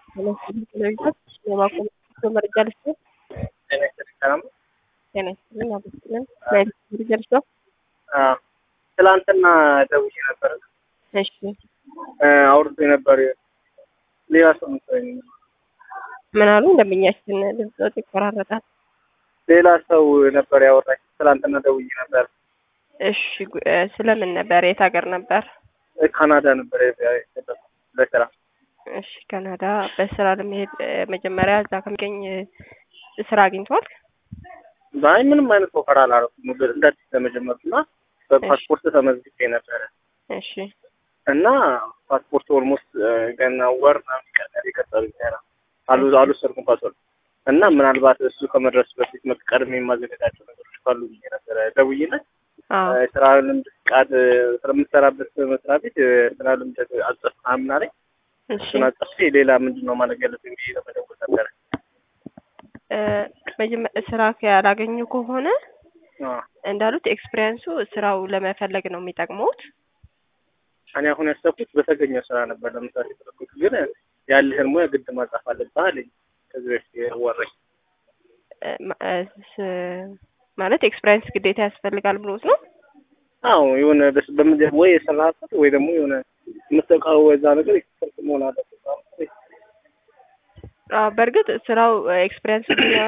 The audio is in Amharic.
ለማቆም መረጃ ልስጥ። ጤና ይስጥልኝ ሰላም ነው? ጤና ይስጥልኝ አመስግነን ናይል መረጃ ልስጥ። አዎ ትላንትና ደውዬ ነበር። እሺ አውርቶ ነበር ሌላ ሰው መሰለኝ። ምን አሉ? እንደምኛችን ድምጽ ይቆራረጣል። ሌላ ሰው ነበር ያወራኝ። ትላንትና ደውዬ ነበር። እሺ ጉ- እ፣ ስለምን ነበር? የት ሀገር ነበር? ካናዳ ነበር የሄደው ለስራ። እሺ ካናዳ በስራ ለመሄድ እ፣ መጀመሪያ እዛ ከሚገኝ እ፣ ስራ አግኝተዋል? አይ ምንም አይነት ኦፈር አላደረኩም። እንደ አዲስ ለመጀመር እና በፓስፖርት ተመዝግቤ ነበረ እሺ እና ፓስፖርት ኦልሞስት ገና ወር ምናምን ይቀር የቀጠሉኝ ገና አሉ አልወሰድኩም ፓስፖርት እና ምናልባት እሱ ከመድረሱ በፊት መ- ቀድሜ የማዘጋጃቸው ነገሮች ካሉ ብዬ ነበረ ደውዬለት አዎ ስራ ልምድ ፍቃድ ስለምሰራበት መስሪያ ቤት ስራ ልምድ አጽፍ ምናምን አለኝ። እሺ እሱን አጽፌ ሌላ ምንድን ነው ማድረግ ያለብኝ ብዬ ለመደወል ነበረ። እ፣ መጀመ- ስራ ያላገኙ ከሆነ አዎ። እንዳሉት ኤክስፒሪየንሱ ስራው ለመፈለግ ነው የሚጠቅመውት። እኔ አሁን ያሰብኩት በተገኘው ስራ ነበር ለምሳሌ የፈለኩት፣ ግን ያለህን ሙያ ግድ ማጻፍ አለብህ አለኝ ከዚህ በፊት ያወራኝ። እ፣ ማ- እ፣ ስ- ማለት ኤክስፒሪየንስ ግዴታ ያስፈልጋል ብሎት ነው። አዎ የሆነ በስ- በምንድን ወይ የሰራህበት ወይ ደግሞ የሆነ የምትጠቃው እዛ ነገር ኤክስፐርት መሆን አለበት። አዎ፣ በእርግጥ ስራው ኤክስፒሪየንስ